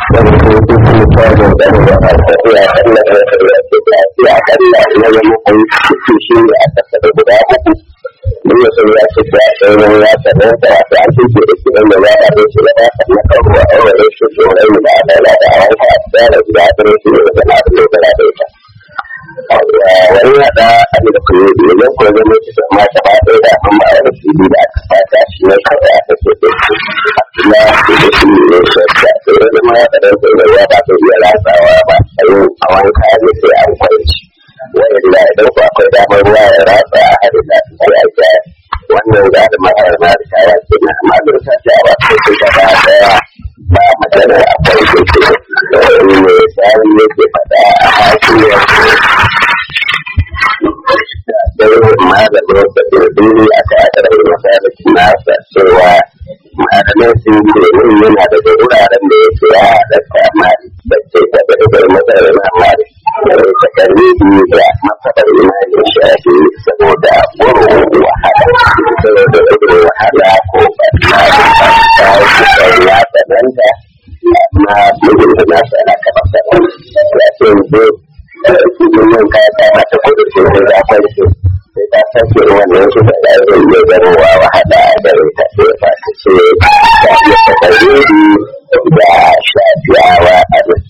Ina son ya ce ta sauran ya sanar da wasu an tuke da kiran da ya ba su da ba su na karuwa a wani shi tsoron da adala da a wanka a tsaya da gida a su ne da na da lokala da ita. Wani ya da abin da kuma yi idan kuma zama su da ma ta ba ɗaya da an ba wani fili da aka fata shi ne kawai aka ce da shi. Na su da shi ne shi da tsere da ma ya da ɗan ya ba su iya ratsawa ba a yin a wanka ne sai an kwanci. wanda idan ku akwai damar ruwa ya ratsa a hadin da su ya ga wannan ga da ma'ar na da kaya ke na amma da ta ce ba ko sai gaba daya ba magana akwai ko ce ne sai yake fada a hakiyar da malamin da ke duni a ta aka da masa da nasa cewa malamin sun yi domin yana da wuraren da yake ya halatta mari da ke taɓa da matsalar mari takalmi biyu da masabar imanin shafi saboda wurin wahala saboda wurin wahala ko ba ta yi ya tsananta amma mutum da nasu ana kamar sanar ya ce yanzu cikin yin kaya ta mata kudu ce sai da kwanci sai ta sake wannan su da zai iya zarowa wahala da ita sai ba ta ce ta iya takalmi da shafiyawa a nan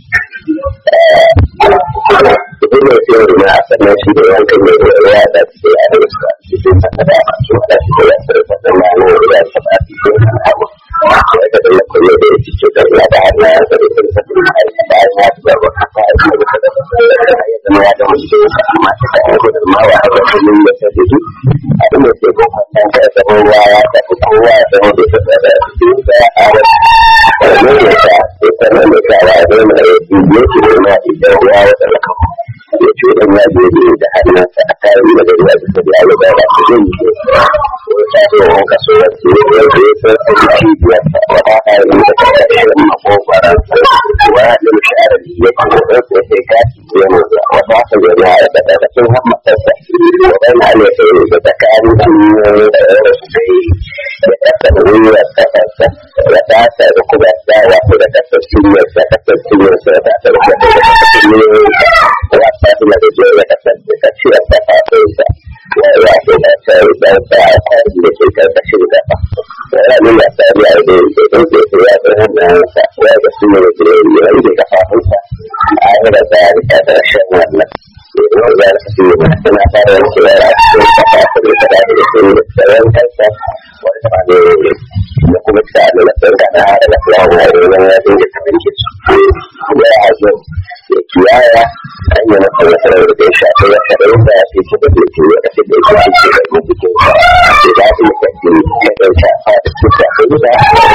idan ya ce wani a sannan shi da yankan ne da ya da su ya da su a cikin saka da masu wada su da ya sarrafa da mani ya saba a cikin hawa ya ga da lakwai da ya ci ce da ya da hannu ya zara sun sa da ya yi da ya ci da ba kafa ya ci da da ya zama ya da mutu da ya amma ta kan yanku da mawa a ga kullum da ta fito abin da ke kokon kan ta ya zama ruwa ya tafi kowa ya zama da ta tsada a cikin sa a wani ne ya ta ya sanar da kawa ya zama da ya ci ya ci da ma idan ruwa ya tsala kan ya ce dan ya je ne da hannunsa a kayan da ruwa da ta biya da ba su zai yi ko ta ce wa kaso ya ce ya ce ya san a jiki biyar ta wa ta kayan da ta ƙarshen makogwaran wa da mishahar ya ce da ɗan sai sai ka ci ya mu da wata haka ya na da da sun hammatarsa waɗanda ne sai da tsakanin cinyoyi da yawon su sai ya kasa da wuyar kasarsa ya tasa da kuma sa wato da kasar cinyarsa kasar cinyarsa ya tasa da kuma da kasar cinyoyi ya tasa da da jiya ya kasance kaciyar da fasinsa ya ya ce da sai da sa a kwarin da ke karkashin gaba ya nuna tsari a da yake da ke ce ya ta hannun sa ya ga su ne da ya yi da kafafunsa a yi da tsari ta ƙarshen wannan idan za su yi suna fara yanke yara cikin kafafun da ta da su da tsaron kansa wani ta ne da kuma ta da na tsarka na hada da fulawar wani wani ya dinga ta binke su ya hazo ya kiyaya an yi masa nasarar da ya shafi ya shaɗa da ya fi kuma da ke ya kashe da ya shafi ke da ya jikin sa ya za su yi kaɗi ya ɗan shafa da su shafi da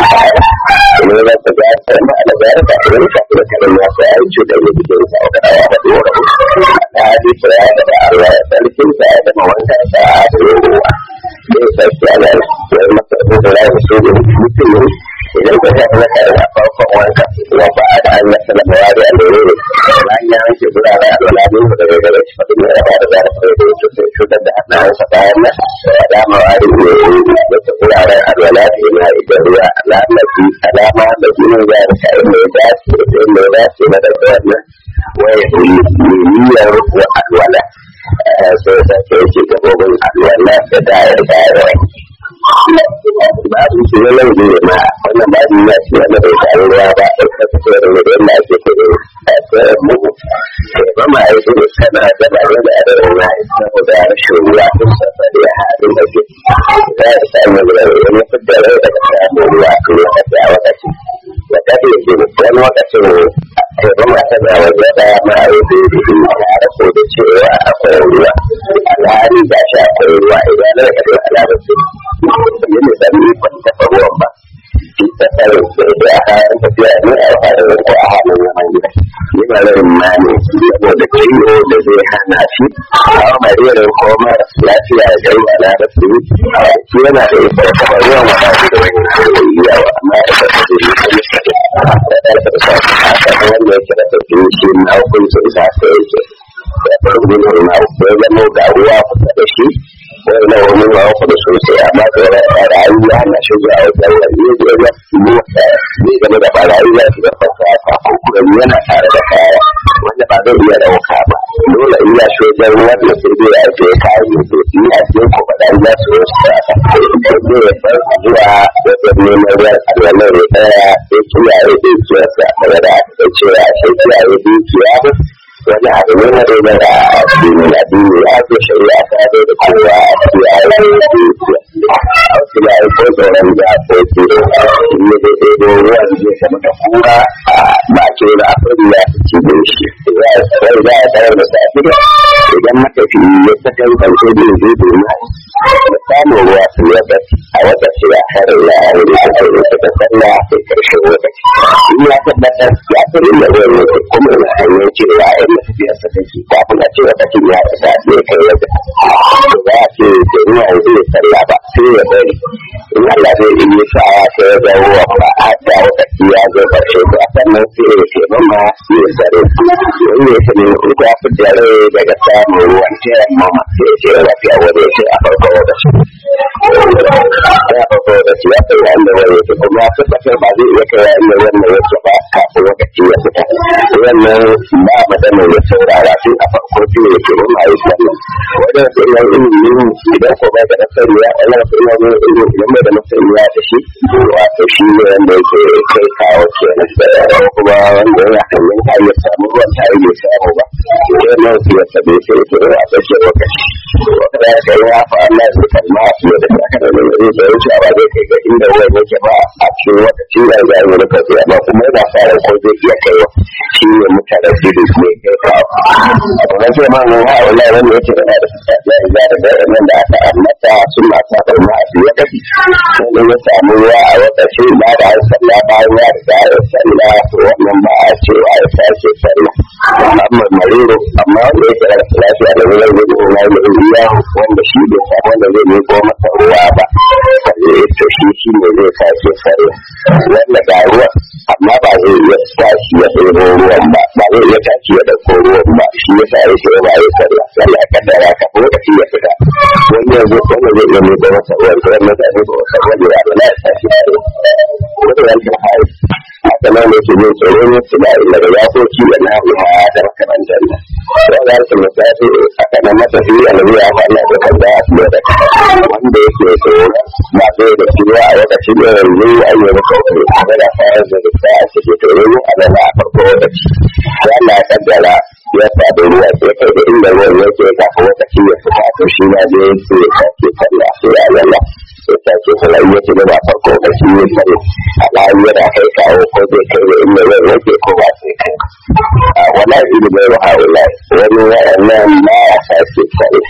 kuma ya zata ga ta ma da ga ta da ya shafi da kaɗan ya sa ya yi cutar da jikin sa wata ɗaya da ɗora ta haɗe ta ya da Allah ya sarkin sa ya zama wanka sa a da ruwa zai sarki ana wani masa da ya yi so da mutum ne idan ka shafi na kaɗan a farkon wanka wa ba a da an yasa da mawari a lere ne bayan ya wanke gurare a lalabin da daga gare shi faɗin ya ba da zara kawai da yake sai cutar da hannayensa bayan nan da dama wari ne wata guraren alwala da yana idan ruwa alamaci alama da jinin ya da kayan da ya dace da inda ya dace na daga wannan waya niyyar wa alwala sai sa ke yake gabobin alwala da dayar dayar babu shi ne nan ne ma wannan babu ya ce wanda bai samu ruwa ba a kasa da ne da yadda ake kudu a tsayin mu ba ma yi gudu kana da ba da da da ruwa saboda rashin ruwa ko sassa da halin da ke za a samu ruwa wani fidda rai daga samun ruwa a kan lokaci a wakaci da kaɗe ke wani wakacin ba ma ta da wajen ɗaya ma a yi gudu a rako da cewa akwai ruwa alhali ga shi akwai ruwa idan na da alamar su ne ne da ni ban taɓa ruwan ba ta tsare sai da aka yi tafiya ne a fara ko a hannun yaman gida ni ba zai ma ne saboda ciwo da zai hana shi a mariyarin ko mara lafiya da yi ana da su shi yana da ita kamar ruwan wata shi da wani yawa amma da ta tafi ne ko nisa da ta da sa a kan wanda yake da tafi shi na hukuncin sa ta yake ya faru ne na ya zama ga ruwa kusa da shi wani na wani ma ku da sosai amma da ra'ayi ya hana shi zuwa wajen wani ya je ya fi mu ne game da barayi ya fi da farko a kafin gani yana tare da kaya wanda ba zai iya ɗauka ba dole in ya shi wajen ruwan da sai dai ya ce kayan da ke yi a cikin kwakwada ya su wasu ta sai ya bar zuwa wajen neman ruwan alwalar ya tsaya sai kiyaye dukiyarsa daga da aka cewa sai kiyaye dukiya wani abu ne na dole da addini addini ya ce shari'a ta zo da kowa a kiyaye dukiya a wasu ya yi ko tsoron da ko ke ne da ɗaiɗo ruwa da zai sama da kura a bakin da akwai ya fi ci da shi ya sai za a tsayar da safi idan matafi ya sakan kwanci da zai domin da samun ruwa su ya bati a wata shida harin na wuri a kai da ta salla sai karshen lokaci in ya tabbatar ya san inda ruwan yake kuma na hanyar cewa yan tafiyar sa take kafin a ce lokacin ya fita ne kai wajen to za a ce da ruwa zai salla ba sai ya bari in Allah zai yi sa'a sai ya ga ruwa ba a da lokaci ya zo karshe to a sannan sai ya ce mama ya sare in ya sani in ka fita rai daga samun ruwan ta mama sai ya ce ya lafiya wani ya ce a farko lokaci ya farko lokaci ya kai wanda wani ya kuma ya tabbatar ba zai iya kai wanda wannan yake ba kafin lokaci ya fita wannan ba maganar ya saurara sai a farko sai ya ce mun ayi sallah wajen sunan ilimin idan ko bai da masaniya wannan sunan ilimin idan bai da masaniya da shi wato shi ne wanda yake kai kawo kenan ko kuma wanda yana hanyar ta iya samu ruwan ta iya samu ba sai nan su ya sabe sai ya ce a tsakiyar lokaci wata da ya ya fa Allah ya kalma a fiye da haka da mai zai wuce ba zai kai ga inda ruwan yake ba a cikin lokaci da ya yi da kai amma kuma yana fara ko zai iya kaiwa shi ne mutane jiri ne kai kawo abu na ce ma mu ha wallahi wanda yake da da ya yi da da nan da aka annata suna ta da ma a fiye da sai ya samu ruwa a lokaci ba da an sallah bayan ya riga ya sallah wannan ba a cewa ya sake sallah amma mariro amma wanda yake da lafiya da wurin gudu na yi iya wanda shi bai samu wanda zai ne ko masa ruwa ba to shi shi ne zai sake sallah wanda ga ruwa amma ba zai iya tashi ya ɗebo ruwan ba ba zai iya tashi ya ɗauko ruwan ba shi ya sa ya ce ba ya sallah sallah ya kaddara ka ko da shi ya fita wanda zai wanda zai iya ne ko masa ruwan ko wanda zai ne ko masa ruwan ya ba ya tashi ya wanda yankin hari haka nan ne ke yin tsoro ne su da ila da yakoki da nahiya da makarantar nan ya za su misali haka nan matafi alabi ya faɗa da kan da su da wanda yake tsoro ba zai da ciwa a lokacin da yanzu an yi maka wani kuma da fayar da ta a cikin tsoro ne a nan a farko lokaci ya na kaddara ya faɗi ruwa sai kai da inda ruwan yake kafin lokaci ya fita to shi ma zai sai ya sake sallah sai ya lalla sai sake sallah ya ce da ba farko lokaci ya sallah alhali yana kai kawo ko zai kai da inda zai rage ko ba sai kai a wala ilimin ruhawula wani waɗannan ma ya sake sallah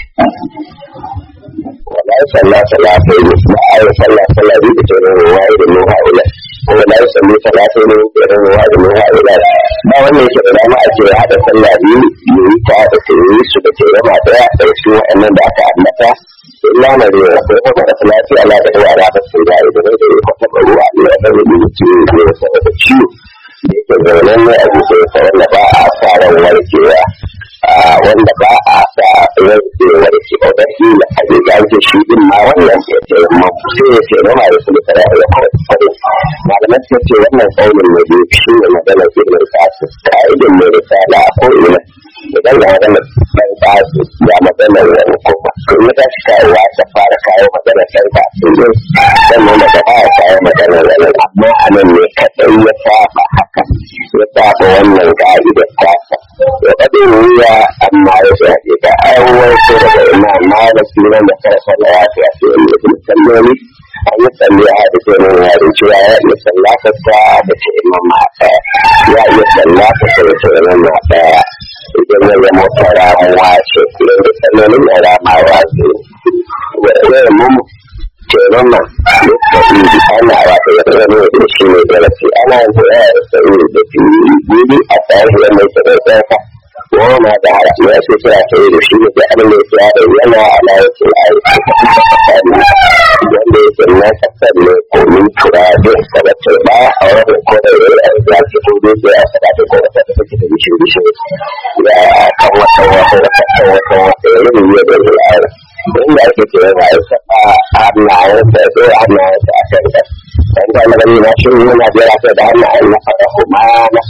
wala ya sallah sallah sai ne ba a yi sallah sallah zai fito da ruwa da ruhawula kuma da ya sallah sallah sai ne da ruwa da ruhawula ba wanda yake da dama a ce haɗa sallah biyu ya yi ta da ta yi su da ke rama ɗaya da cikin waɗannan da aka ambata illa na da yawa sai kuma da salati ala da ruwa da sun ga da da ya kwata ruwa ne da da da ciwo ne da saboda ciwo da yake zaunan ne a bisa ya wanda ba a sa ran warkewa wanda ba a sa ran zai warke ba da shi da ake gaje shi din ma wannan ya ce ma sai ya ce rama da sun tsara ya kwata malaman sun ce wannan kaunin ne da shi ne maganar ilmin kasu ka'idin mai risala ko ina idan da magana ɗan ƙasu ya magana wani kuma to ya tashi kawowa ta fara kawo magana ɗan ƙasu ne sannan daga baya kawo magana wani amma a nan ne kaɗai ya saba haka ya saba wannan ka'idar tasa ya faɗi wuya amma ya shafi da aiwato daga imam malik sunan da farfa na ya fi a cikin mutum salloli an yi tsalle a da ke nuna yarin cewa ya iya sallata ta da ce imam ma ɗaya ya iya sallata ta da ce imam ma ɗaya idan ya zama ta ramuwa ce idan da tsananin da ramawa ce wanda ya mu kenan ma ya tafi ana wata ya zama da shi ne da rafi ana yin da ya sauri da fi gudu a tsari da mai tsare tsaka wani na da ya ce suna tsaye da shi ne da abin da ya da yana ala ya ce a yi wanda ya ce na kasar ne komin turabe da ba a wani kodai da ya ce ko dai ya faɗa da ko wata da take da bishiyu bishiyu ya kan wata wata wata kan wata wata ya yi ne da ya inda ake ce yana yi saba hannayen da ya hannayen da a kan kan dan da na gani na shi yana jira sai da hannayen na faɗa kuma na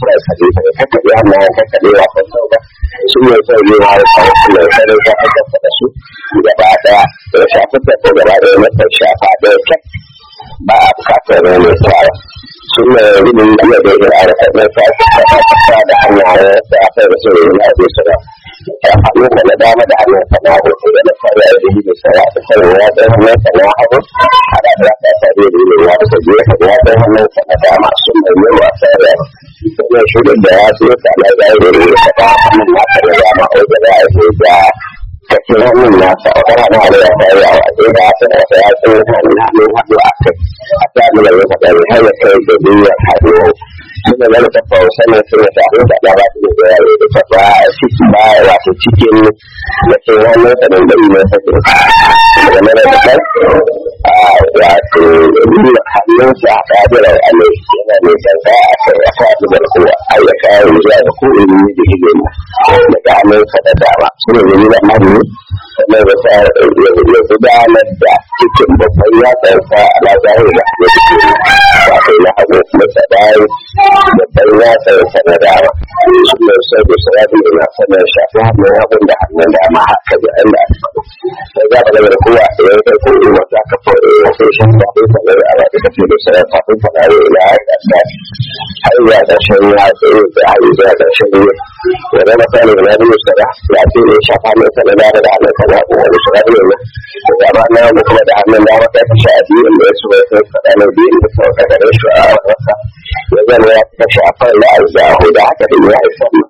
fura kaɗe ta kakkaɗe hannayen kakkaɗe wa kwantau ba su ne son yi wa ya kawo su mai sanin ka aka da su gaba ɗaya ya shafi ta ko gaba ɗaya na kan shafa ɗaya kyak ba a bukatar wani tsara sun ne rubin iya da ya ara kaɗan sa ta da hannayen sa a kai da su ne na abu su ba hannun da na dama da hannun sa na hoto da na fara da yi da sara ta sanin ya ɗan hannun sa na hagu a da ya ta sa da yi ya ta gefe ya ɗan hannun sa na dama sun mai yi wa tsara sannan shirin da ya zo ta na zai da ya taɓa hannun nasa na dama ko da ya zo da kake hannun nasa a kan hannun hannun ya fara yawa sai da ya tsara ta ya tsara hannun hannun hannu a kai a tsari da ya faɗa har ya kai da biyar hannu suna zama ta fausa ne suna ta abin da ba su da yare da ta ba ciki ba wato cikin da ke wani tsanin da ne ta ke daga mara da kan wato nuna hannunsa a kabirar alai yana mai sanda a kai a kabirar kowa a ya kawo zuwa da ko in yi da ilimi daga hannunsa da dama suna da nuna hannu sannan da ta ya gudanar da cikin babban yatsansa a lazarin da ya fito wato na hagu da tsadayi babban yatsansa na dama sunan sai da sarari da na sanar shafi hannun hagun da hannun dama haka da Allah ya faɗo sai za ka ga da kowa da ya kai ko in wata ka fara ya sai shan kafin sanar da ala da kake da sanar kafin sanar da ila ya ga da har ya da shan ya tsaye da har ya da shan ya wanda na sanar da na sada ya ce ne shafa mai sanar da da hannun sanar da wani sanar da ne da dama na mu kuma da hannun dama kai ka sha biyu inda ya su bai sai sanar biyu da sauka da rashin a wasa ya zama ya ta shafar da arzahu da haka da ya isa mu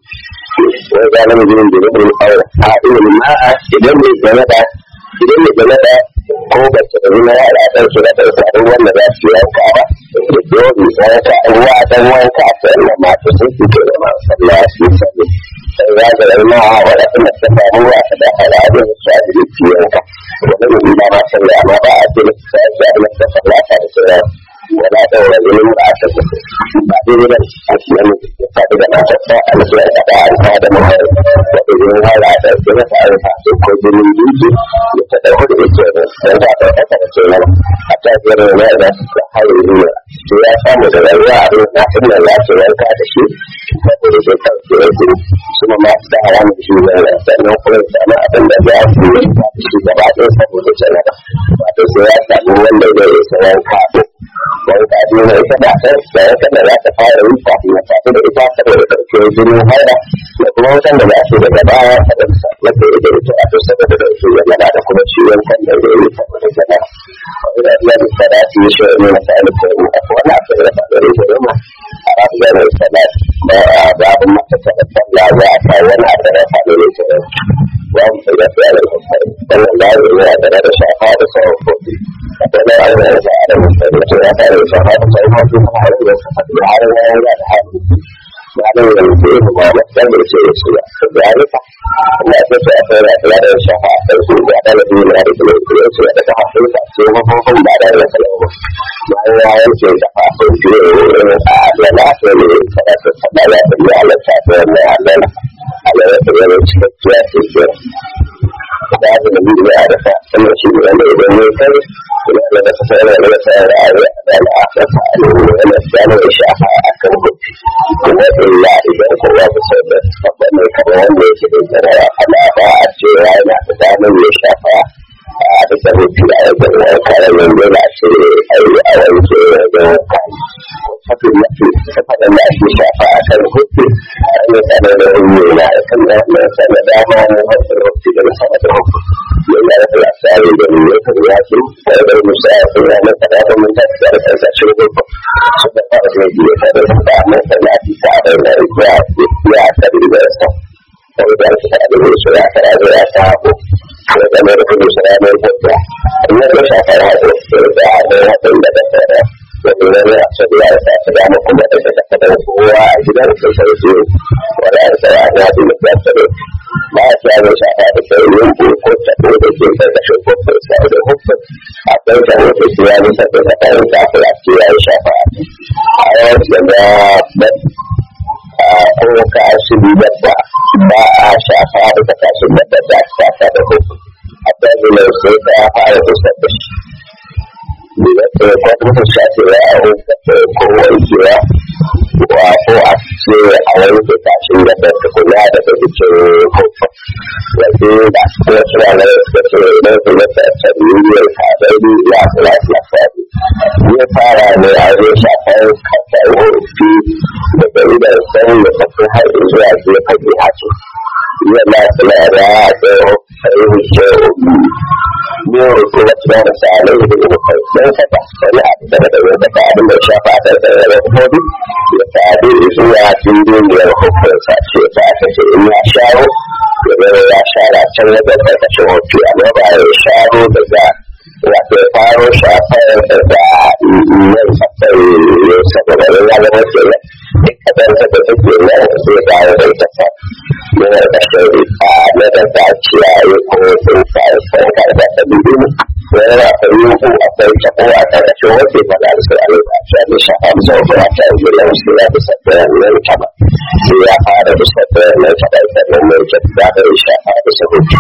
wai ga nan gurin da rubun aure a ilmin ma'a idan mai gane da idan mai gane da ko ba ta da na yara dan su da dan sa wanda za su yanka ba dole sai ka ruwa dan wanka sai na ma ta sun fito da ma sallah su sai sai ga da na wala kuma ta ba mu wa da al'adu su a cikin yanka wannan ina ma sallah amma ba a cikin sai ga da sallah ta sai wala daura zulum da aka tafi ba dai da a cikin ya faɗi da mata ta a musu da ta alfa da mahar da idan hala da kuma ta alfa su ko zulum duki ya ta dauko da yake da dan ta ta ta ta ce nan a ta ga da ne da ta hayi ne to ya samu da rayuwa a cikin kafin da ya ce ranka da shi saboda sai ka ce ku kuma ma da haramun shi ne sannan kuma ya samu abin da ya fi shi gaba ɗaya saboda jannata wato sai ya samu wanda zai yi sayan kafin wani ta nuna ita ba ta da ya kada za ta fara yi kafin ya tafi da ita saboda ɗauke jinin haida da kuma wutan da za su daga baya saboda saboda ita ita a to saboda ɗauke yana da kuma ciwon kan da zai yi saboda jana wani da iya da sada su yi shi ne na sa'ali ta yi a wani abu da ba da rage rama a rafi da mai sada ba a babin mata ta da sallah za a kawo wani abu da ba da rage rama za mu sai da fiye da kasar wannan da ya yi da shafa da sauran kofi akwai da aure da da mutane to ya fara da shafa da sai ma su kuma har da su fadi har ya yi da hali ya da yin da yi ba da sai da ce su ya da ya rufa Allah ya ce akwai da ya da shafa da su da da da yin da da da su da ta hafu ta ce ma ko kun da da da salamu ma ya yanke da fa ko ji a da na so ne kada su fada ya da ya Allah ta ta ne Allah Allah ya ta yi cikakkiya ce da aka da biyu da aka sama shi ne wanda idan ne kai ina da ta sai da ta da aure da al'afa ta ne wanda ya ne shafa a kan hukunci kuma illa idan kowa ta sai da babban mai kamar wanda yake da tsara ana ba a cewa yana da damar ya shafa a da hukunci a wajen wanka da yanzu da ce ai a wanke wajen wanka haka ya ce faɗin da ake shafa a kan hukunci a ne sanar da wani na kan da wannan sanar dama ne wasu hukunci da na sama da hukunci yana da lasari da ne ya kan ya ce da da musa ya ce ya masa da da musa da da kansa shi ne ko su da fara da biyu da da da amma sai ya ci ta da da ya ya ta da da sa sai da shi da da musa ya fara da ya ta ko sai da mai da musa ya mai ko ya amma da shafa ya da da da da da da da wani wani a sabi ya sa ta dama kuma da ta kada kowa a gidan sai sai su wani a sa ya ya bi da ta da ba a kiyaye da shafa da sai yin ko ko ta ko da ke sai da shi ko ko sai da hukun a kai da wata shi ya nisa da ta kai ta kula ce ya yi shafa a yau da da ko ka shi bi da ba ba a shafa da ta kashi da ta ta shafa da hukun a ɗaya sai ta fara da sabbashi da kuma shafewa a ko wankewa wa ko a sai a wanke kashin da ta tukuna daga jikin kofa yanzu da kuma suna na suka ce idan su masa tarbiyyar kadari ya kula su lafiya zai fara ne a zai shafar kasar ofi daga idan san da tafi har zuwa gefen jihatu yana kula da tsaye fahimce ne kuma tuna da salai da kuma don saka wani abu da da wani da abin da shafa da da hudu ya sadu zuwa dindiniyar hukunsa ce ta kashe in ya shawo ya ya shara can wajen karkashin hoto amma ba ya sharo daga wato ya faro shafar daga nan safai ne saboda ya zama kenan duk kasar da take nan zai dawo da ita sa yana da shari a na da daciya ya kuma sun sa sun karɓa ta biyu wani na ta yi ku akwai ta ko a karkashin wace ba da su a lokaci a nisha a musa ko a ta yi da wasu ya bisa da nan ta ba sai ya fara bisa da nan ta ba sannan mai ta da da ya shafa bisa hutu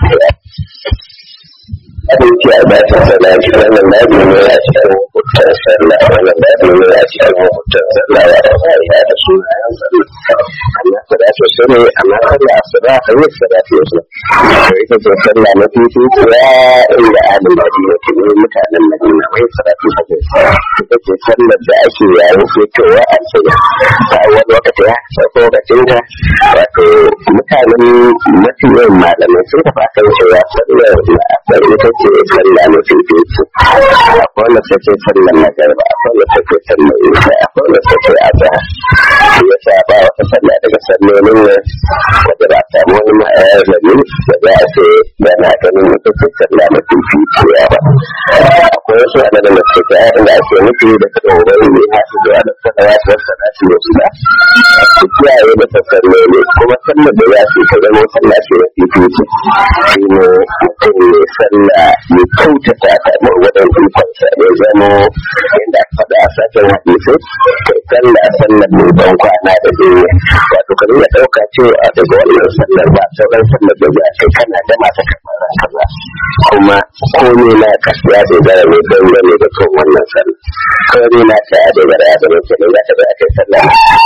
abin ki a bata sana ki wannan babu ne a cikin hukutan sallah wannan babu ne a cikin hukutan sallah ya da sai ya da su amma ku da su sani amma sallah asuba a yi salatu yasu to ita ce sallah na fifi ya inda adin da ne ke ne mutanen madina wai salatu ta ce ita ce sallar da ake yayin fitowa a cikin a wani lokaci ya sauko lokacin ta wato mutanen mafi yawan malamai sun tafi akan cewa sallar da ita ce sallah na fifici akwai wanda ta ce sallar magarba akwai wanda ta ce sallar isa akwai wanda ta ce azhar shi ya sa ba wata sallah daga sallolin nan wadda ba samu wani ma'ayar zami da za a ce yana ganin ita ce sallah na fificiya ba akwai wasu adadin da suke ta inda ake nufi da kada wurin ne ha su zuwa da sanawa ta wasu na su wasu ba su kiyaye da salloli kuma sallar da ya ce ta zama sallah ce na fifici shi ne mutum ne sallah ya kyautata ta gwargwadon ikonsa ya zama inda aka faɗa a sakin hadisi kai sallah sallar mai ban kwana da duniya wato ka nuna ɗauka cewa daga wannan sallar ba sauran sallar da za kai kana da mata kamar kaza kuma komai na ka ya dogara ne don gane da kan wannan sallar komai na ka ya dogara ya zama kenan za ka ga aka sallah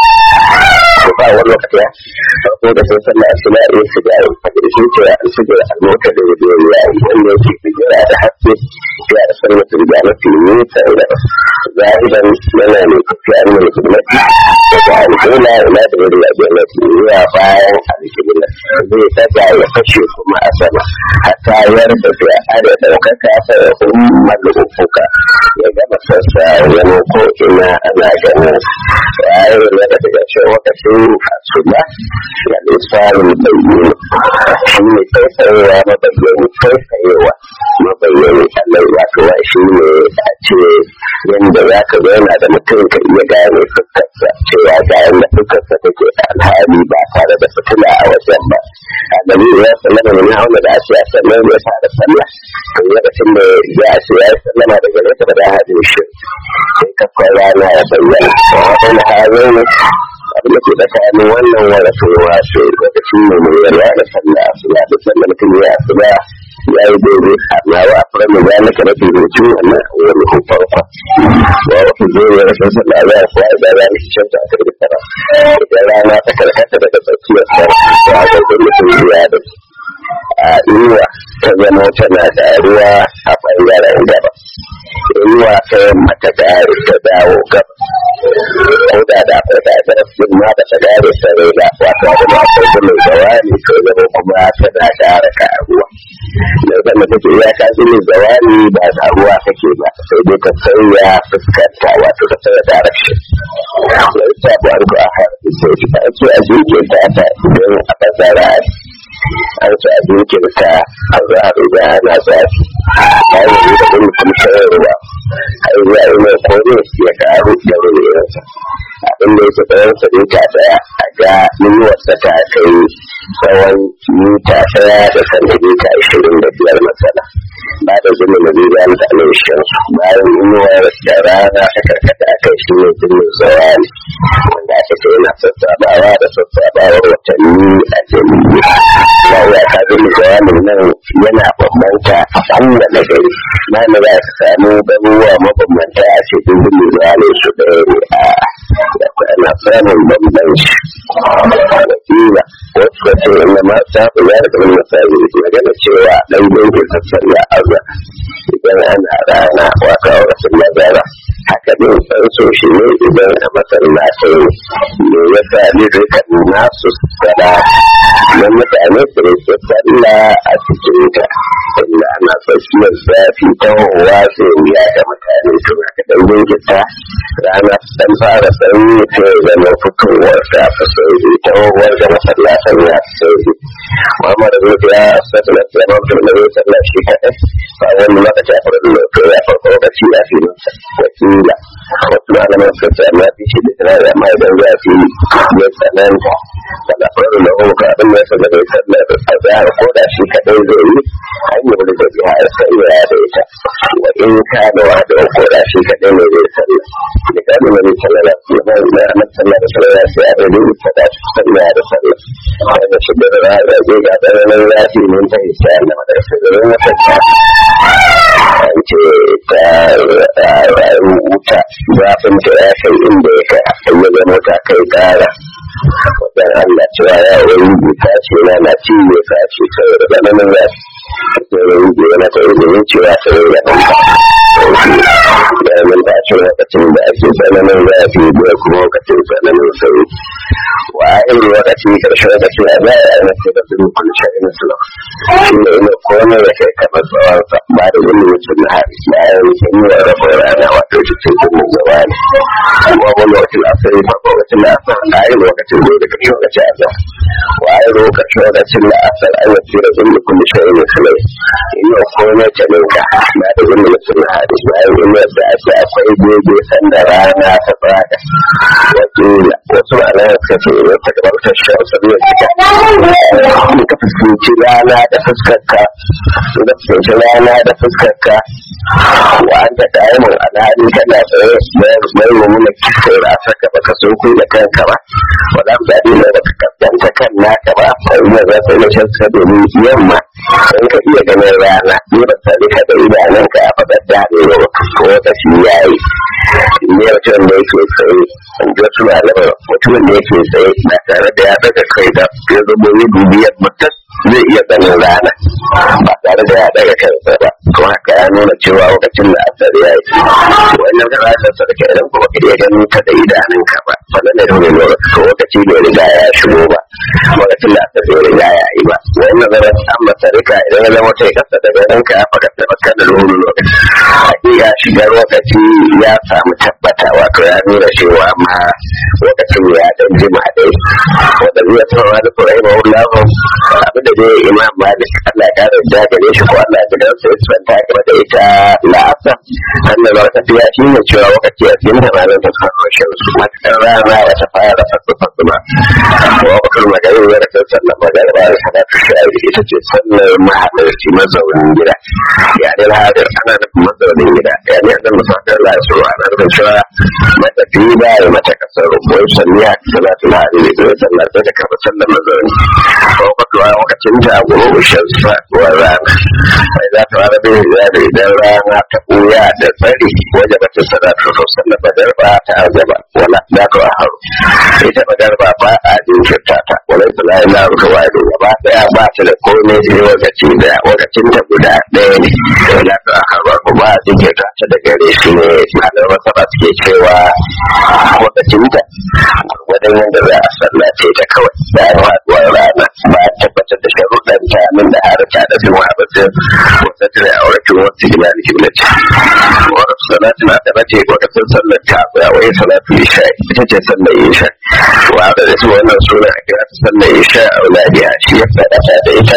ko ba wani lokaci ya farko da sun sallah a suna yin su da yin fadar shi ce an su da almota da rubiyar yayi wanda yake fijira da haske ya da sallar su da mafi nisa da zahiran yana ne tafiya an yi hidimati daga alƙula ina da wuri a jannati zuwa bayan alƙibla zai taga ya fashe kuma a sama a tayar da fiye da ɗaukaka ta ummar ufuka ya gama sassa wani ko ina ana ganin yayin da daga cewa lokacin asuba da lissanin bayyana shi ne tsaitsayewa mabayyani tsaitsayewa mabayyani allai wato wa shi ne a ce yadda za ka zauna da mutum ka iya gane fuskarsa cewa ga yadda fuskarsa take alhali ba tare da fitila a wajen ba a dalilin ya sallama ne na wanda da ake a sallar da ya fara sallah kan lokacin da ya ce ya yi sallama daga nesa da hajjin shi sai kafin rana ya bayyana wani hajjin abin da ke tsakanin wannan wani fitowa ce lokacin ne mai yarwa da sallah suna da sallar mutum ya asuba ya yi daidai amma wa a fara mai zalika na firinci wannan wani hufarfa wa wata zuwa ya rashin sallah za a kuwa da rana shi canta a karbi tara idan rana ta karkata daga tsakiyar sa ya ga mutum ya da a inuwa ta zama tana ƙaruwa a ɓangaren gaba inuwa ta yamma ta ƙare ta dawo gaba ko da da akwai da ita sun ma ba ta gare sarai ba wato abu da akwai da mai zawani ko zama kuma tana ƙara ƙaruwa da zama take ya ka zini zawani ba ƙaruwa kake ba sai dai ka sauya fuskanta wato ka sauya direction wani sabu an ko a harfi sai ta ake a jirgin ta ta idan a fasara an ci a jirgin ka a za a riga ana zafi bayan yi da mutum shayarwa har ya yi mai kone ya karu da rumewarsa abin da yake tsawon sa mita daya a ga inuwarsa ta kai tsawon mita daya da santimita ashirin da biyar matsala ba da zuma na zai gani da alaishin bayan inuwar da rana ta karkata a kai shi ne zumin zawani wanda aka ce yana sassabawa da sassabawar watanni a jami'i ba ya ka zumin zawanin nan yana bambanta a kowane gari na da za ka samu garuruwa mabambanta a ce zumin zawanin su ɗaya ne a da ana samun bambanci wakila wasu ka ce inda ma ta fi ya daga wani misali magana cewa ɗan yankin sassan ya aza idan ana rana wata auratin mazara haka ne san so shi ne idan a masallatai ne ya sa ni rika nasu sada na mutane su rike sallah a cikin ta inda ana tsakiyar zafi ta hawa sai ya ga mutane to haka dan jinkita rana dan fara sanyi ta zama fitowar ta fi sauri ta hawar da masallatan ya fi sauri Muhammad Rufi ya sassa na tsaron turmari sallah shi kaɗai ba wani lokaci a farin lokaci ya farko lokaci ya fi masa wakila wasu malaman suka ce amma fi shi da tunani amma idan za fi ya tsananta wanda farin da hukka abin da ya sa bai sallar a zahar ko da shi kaɗai zai yi hanyar da zai biya ya sai ya da ita wa in ka da wa da ko da shi kaɗai ne zai sallar da kanu ne sallar da ba na annabi sallar da sallar sai a da ne ta da sallar da sallar wanda shi da ra da zai ga da nan zafi mun ta isa na madarsa da wata ta an ce ta wuta zafin ta ya kai inda ya kai ya zama ta kai ƙara wajen Allah cewa ya wani buta ce na na ci ne ka ce saboda tsananin zafi sai wani buta na ta izinin cewa ta yi da ɗanka da mun ba shi lokacin da ake tsananin zafi da kuma lokacin tsananin sauri wa irin lokaci karshe lokaci a za a yi mace da sun kunce ina sula shi ne ina komai da kai kamar tsawon sa ba da wani mutum na hari bayan sun yi wa rabin rana wato cikin kuma gaba ne kuma wani lokacin asiri farko lokacin da asar a yi lokacin da daga shi lokaci a za wa a yi lokacin lokacin da asar an yi tsira sun da kuma shi ne sulai ina komai ta ninka ba da wani mutum na hari bayan ina da ake akwai daidai sanda rana ta fada wakila wasu ma'ana suka ce idan ta gabar ta shi wasu ne suka ka fuskanci rana da fuskarka da fuskanci rana da fuskarka wa an ta da'imin alhali kana tsaye mai mummuna kisai rasa ka baka sun kuyi da kanka ba wa za ku zaɓi ne baka kaskanta kan naka ba a yi za su yi shan sa domin yamma in ka iya ganin rana ne ba sani ka da idanunka a faɗar daɗe ba ko wata shi ya yi ne mutum da yake tsaye in ji wasu malamai mutumin da yake tsaye ba tare da ya daga kai da ya zama yi dubiyar mutum zai iya ganin rana ba tare da ya daga kansa ba kuma haka ya nuna cewa lokacin da asar ya yi wannan da rashin sarki idan kuma ka iya ganin ta da idanunka ba wannan da dole lokaci lokaci bai riga ya shigo ba lokacin da asar bai riga ya yi ba wannan zama an masa rika idan ya zama ta kasa da ganinka ya faɗa tabbata da lulu lokaci hakika shigar lokaci ya samu tabbata wato ya nuna cewa ma lokacin ya dan jima dai wanda zai tsawa da kurai ma wallahu abin da dai imam malik Allah ya kare da gare shi ko Allah ya gidan sa ya tsanta game da ita la'asa annan lokaci ya shi ne cewa lokaci ya cikin da ranar ta fara shi matakar rana ya ta fara fasu fasu ba wakil magana ya da kan sallar magana ba da salatu shari ita ce sallar mahalarci mazaunin gida ya dai hadir ana nufin mazaunin gida ya ne zan musakar lasu ana nufin cewa matafi ba ya mace kasar rubuwar salliya salatu lahari da zai sallar da kafa sallar mazauni ko kwatuwa lokacin ta guru shan faɗuwar rana mai za ta rana bin da idan rana ta ɓuya da tsari wajen da ta salatu to sallar badar ba ta azaba wala za ta haru ita badar ba ba a jinkirta ta wala ta la ila ruwa da gaba daya ba ta da komai sai lokaci da lokacin ta guda ɗaya ne wala ta haru ba a jinkirta ta da gare shi ne malamai masaba suke cewa lokacin ta wadan yadda za a sallace ta kawai da ya faɗuwar rana ba a tabbatar da sharuɗan ta min da harata da bin wahabatin wata tana aurakin wata gina da kiblaci wata salatin a ɗabace lokacin sallar ta ya wai salatu isha ita ce sallar isha wa da su wannan suna a kira ta sallar isha a wuladiya shi ya faɗa da ita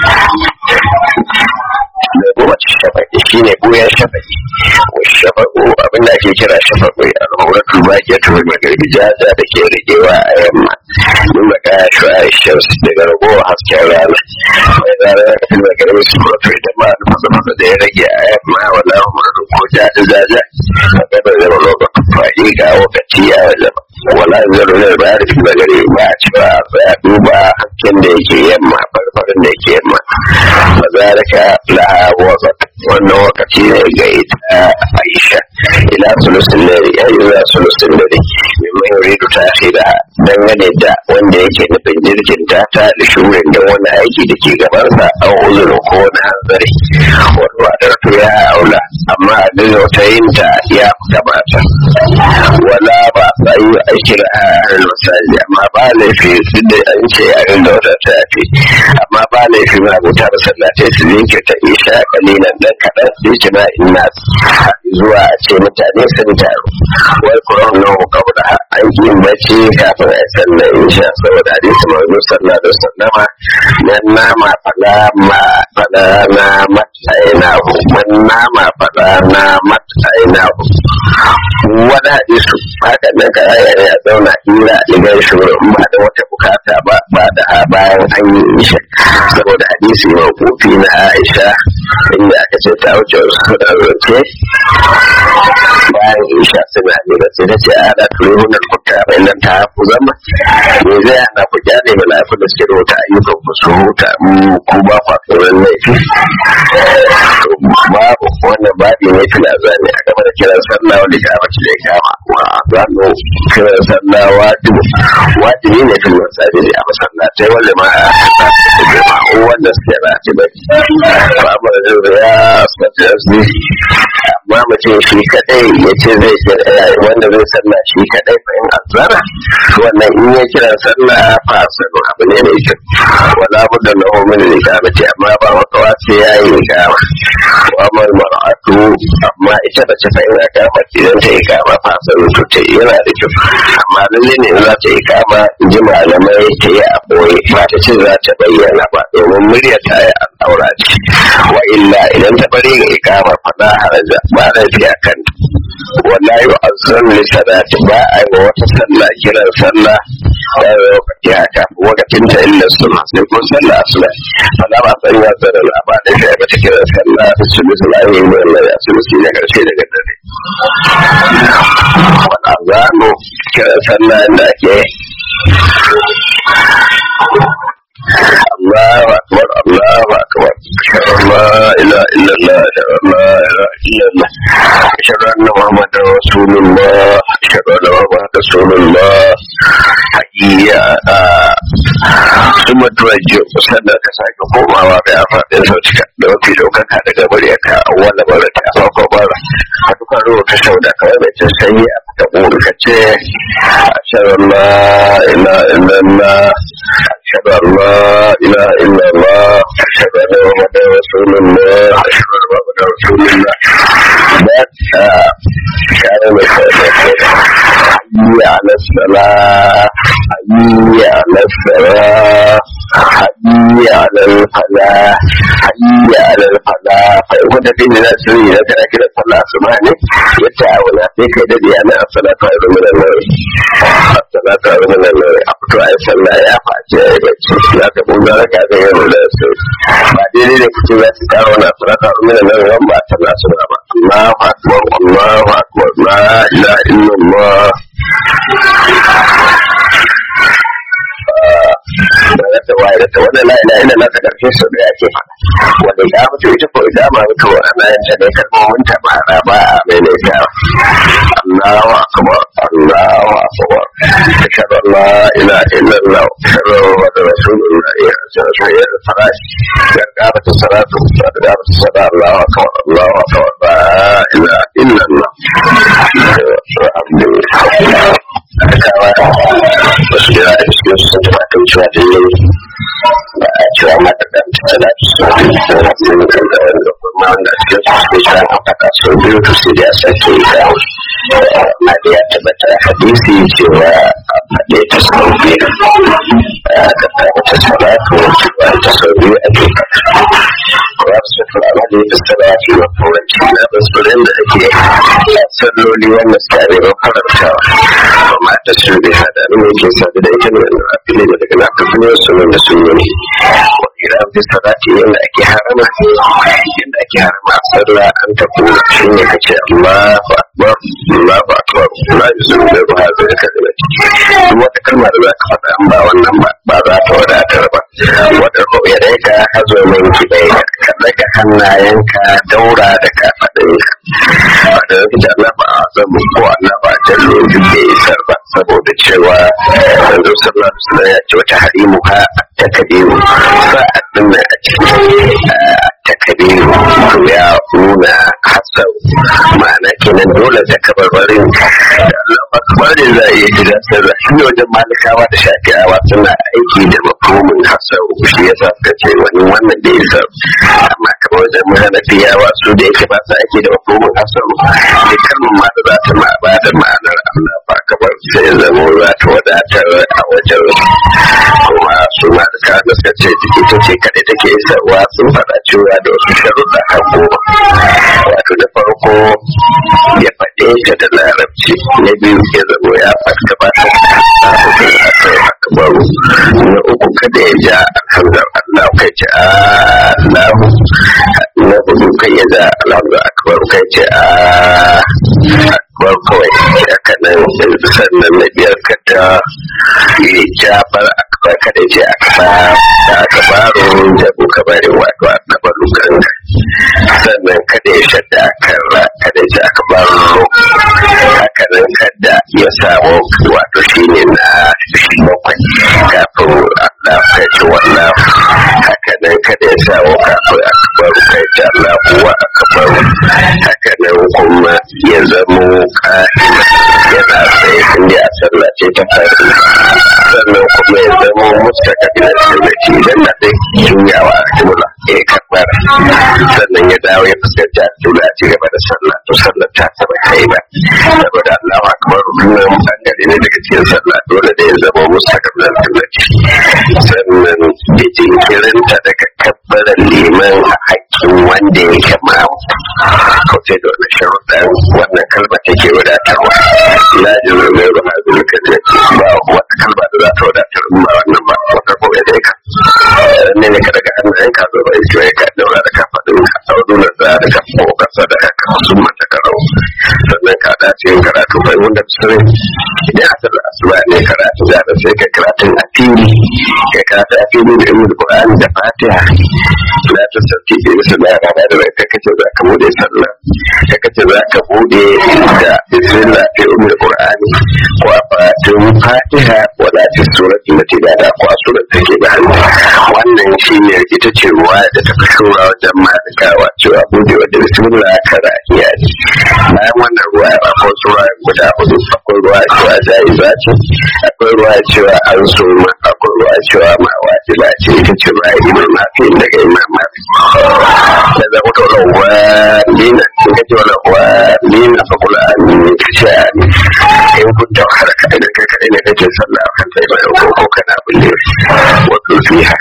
da kuma shafaƙi shi ne goyon shafaƙi shafaƙo abin da ake kira shafaƙo a al'auratul baƙi ta wani magarbi jaja da ke rigewa a yamma min baka ya shi a shamsu daga ragowar hasken rana mai zara ya kafin magarbi su kwato idan ma da fasa fasa da ya rage a yamma wala umaru ko jaja jaja a gaba zama lokacin faɗi ga lokaci ya zama wala zaro ne ba ya rufe magari ba a cewa ya duba hasken da yake yamma farfarin da yake yamma ba za ka laha wasa wannan lokaci ne ga ita aisha ila sulusin dare ya yi zuwa sulusin dare mimman yuridu ta da dangane da wanda yake nufin jirgin ta ta da shurin da wani aiki da ke gabansa an uzurin ko wani hanzari wani wadar to ya aula amma a daga wata yin ta ya gabata wala ba a yi aikin a harin masaji amma ba laifi su da an ce a yin da wata ta fi amma ba laifi ma abuta masallatai su yanke ta isha kalilan dan kaɗan su yi kina ina zuwa a ce mutane sun taru wai kuran nan kabda an yi bacci kafin a sallar isha saboda hadisi manzo sallallahu alaihi wasallama nan nama fada ma fada na matsaina man nama fada na matsaina wani hadisi haka nan ka ya zauna hira idan shugaban ba da wata bukata ba ba da bayan an yi isha saboda hadisi mawqufi na Aisha inda aka ce ta wuce wasu da zance bayan isha suna jira sai ta ce a da turunan kuka mai nan ta haku zama me zai hana ku kyale mala'iku da suke rubuta ayyukan ku su huta ku ba kwa tsoron laifi babu wannan babi ne fila zane a gaba da kiran sallah wanda ya mace da ya kama wa zano kiran sallah wajibi wajibi ne fil masajidi a masallatai wanda ma a jama'u wanda suke rati bai babu da ya asibiti amma mutum shi kadai ya ce zai kira wanda zai sallah shi kadai fa in azara wannan in ya kira sallah fa sanu abu ne mai kyau wala budda lahu min al-iqamati amma ba makawa sai ya yi iqama wa amal mar'atu amma ita da ce fa in iqama idan ta iqama fa sanu to ta yana da kyau amma lalle ne za ta iqama in ji malamai ta yi a boye ba ta ce za ta bayyana ba domin murya ta yi al'aura ce wa illa idan ta bari ga iqama fa da haraja ba laifi a kan wallahi wa azzan li salati ba a yi wata sallah kiran sallah da lokaci haka lokacin ta illa sunna sai ko sallah asla fala ba san ya zara la ba da shi ba ta kiran sallah da su musulmi ne Allah ya su musulmi na karshe daga dare wala zano kiran sallah da ke الله أكبر الله أكبر أشهد أن لا إله إلا الله أشهد أن لا إله إلا الله أشهد أن محمدا رسول الله أشهد أن محمدا رسول الله حقيقة ثم توجه sannan ka sake komawa da faɗin sautika da mafi ɗaukaka daga muryarka a wani bara ta farko bara a dukkan rubuta sau da kawai mai cin sanyi a fita ƙuri ka ce a shirin la ila illallah أشهد أن لا إله إلا الله أشهد أن محمدا رسول الله أشهد أن محمدا رسول الله كان حي على الصلاة حي على الصلاة حي على الفلاح حي على الفلاح فإن كنت في الناس إذا كان كده صلاة سبحانه يتعاون فيك يدري أنا الصلاة خير من النوم الصلاة خير من النوم أقطع الصلاة يا فاتح bacci za ka buga raka ga yau da su ba daidai da kuce za su kawo na suraka umina nan ran ba ta nasu ba Allahu akbar Allahu akbar la ilaha illallah daga da waye da wannan la ilaha illallah ta karfe su da yake faɗa wanda ya mutu ita ko idan ma mutu ana yin ta ne kalmomin ta ba a ba a mai ne ta Allahu akbar Allahu akbar ashhadu an la ilaha illallah ashhadu anna rasulullah ya sai ya farash ya gaba ta salatu ya gaba ta salatu Allahu akbar Allahu akbar la ilaha illallah alhamdulillah kawa wasu da da cikin sun taɓa kan cewa da yau ba a cewa mata da tana sun sun kan da wanda kuma wanda cikin su suke cewa an faɗa sau biyu to sai ya sake yi da na da ya tabbata a hadisi cewa a faɗe ta sau biyu a ka kawo ta salatu cewa ta sau biyu a ke faɗa kuma su fara da ya tsara ce wa kowace na basurin da ake salloli wanda suka ne ba farantawa amma ta su bai hada ne mai ke sabu da ita ne wanda a fili da daga na kafin su wanda sun yi ne wa ira fi salati yadda ake harama yadda ake harama a sallah an ta kuma shi ne ka ce Allahu akbar Allahu akbar la yuzu da ruha zai ka da duk wata kalma da za ka faɗa an ba wannan ba ba za ta wadatar ba wadda ko ya dai ka hazo min kibai ka daga hannayenka daura da kafaɗinka wadda yake da Allah ba a zamu ko Allah ba jallo duk da isar ba saboda cewa yanzu sallallahu alaihi wasallam ya ce wata harimu ha takabiru sa'ad din a cikin takabiru to ya nuna hasau ma'ana kenan dole da kabarbarin da Allah akbar da za a iya gida sarra shi ne wajen malikawa da shafi'awa suna aiki da mafhumin hasau shi ya sa suka ce wani wannan da isa amma kamar wajen mahanafiyawa su da yake ba su aiki da mafhumin hasau da kalmar ma da za ta ma ba da ma'anar Allah ba kamar sai zama za ta wadatar a wajen kuma su malikawa da suka ce ita ce kaɗai take isarwa sun faɗa cewa da wasu sharuɗa har goma wato da farko ya faɗe ta da larabci na biyu ya zama ya faɗa ba ta akbaru na uku kada ya ja alhamdulillah Allah kai ce Allahu na hudu kai ya ja alhamdulillah akbaru kai ce akbar kawai haka nan sannan na biyar ka ta yi jafar akbar kada ce akbar da akbaru da kuka bari wato akbaru kan sannan kada ya shadda karra kada ya ce akbaru haka nan kada ya samu wato shine na bakwai kafin Allah kai ce wannan haka nan kada ya samu kafin akbaru kai ce Allah kuwa akbaru haka nan kuma ya zamo ka'ina yana tsaye inda a sallah ce ta fari sannan kuma ya zamo musta kabila sirrati idan na sai juyawa a jumla ya kabbar sannan ya dawo ya fuskanci a jumla a cigaba da sallah to sallah ta saba kai ba saboda Allah akbar wannan bangare ne daga cikin sallah dole da ya zama musta kabila sirrati sannan da jinkirinta daga kabbaran liman a hakkin wanda ya kama kauce da wani sharuɗan wannan kalma take wadatarwa la jiru mai ruwa zuwa kaje ba wata kalma da za ta wadatar in ba wannan ba wata ko ya dai ka ne ne ka daga hannayen ka zo bai ce ka daura da kafaɗin ka daudu na za da ka ko kasa da ka sun mata karau sannan ka dace yin karatu bai wanda sirri idan asar da asuba ne karatu da da sai ka karatun a fili ka karatu a fili da ilmi qur'ani da fatiha la ta sauki da su da rana da bai kai kace za ka bude sallah ka kace za ka bude da bismillah fi ummi qur'ani ko a fatin fatiha wala fi surati lati da da ko a surat take da hannu wannan shine ita ce ruwa da ta fi shura wajen malikawa cewa bude wa da bismillah kara iya ji bayan wannan ruwa ya ko sura guda hudu akwai ruwa cewa jaiza ce akwai ruwa cewa an so ma akwai ruwa cewa ma wajiba ce ita ce ruwa imam nafi daga imam nafi da zama ta rawa lina in ka ce wala wa lina fa kula an kashe in kun ta wahala kaɗai da kai kaɗai ne kake sallah a kan sai bayan ko kana bulle wato fiha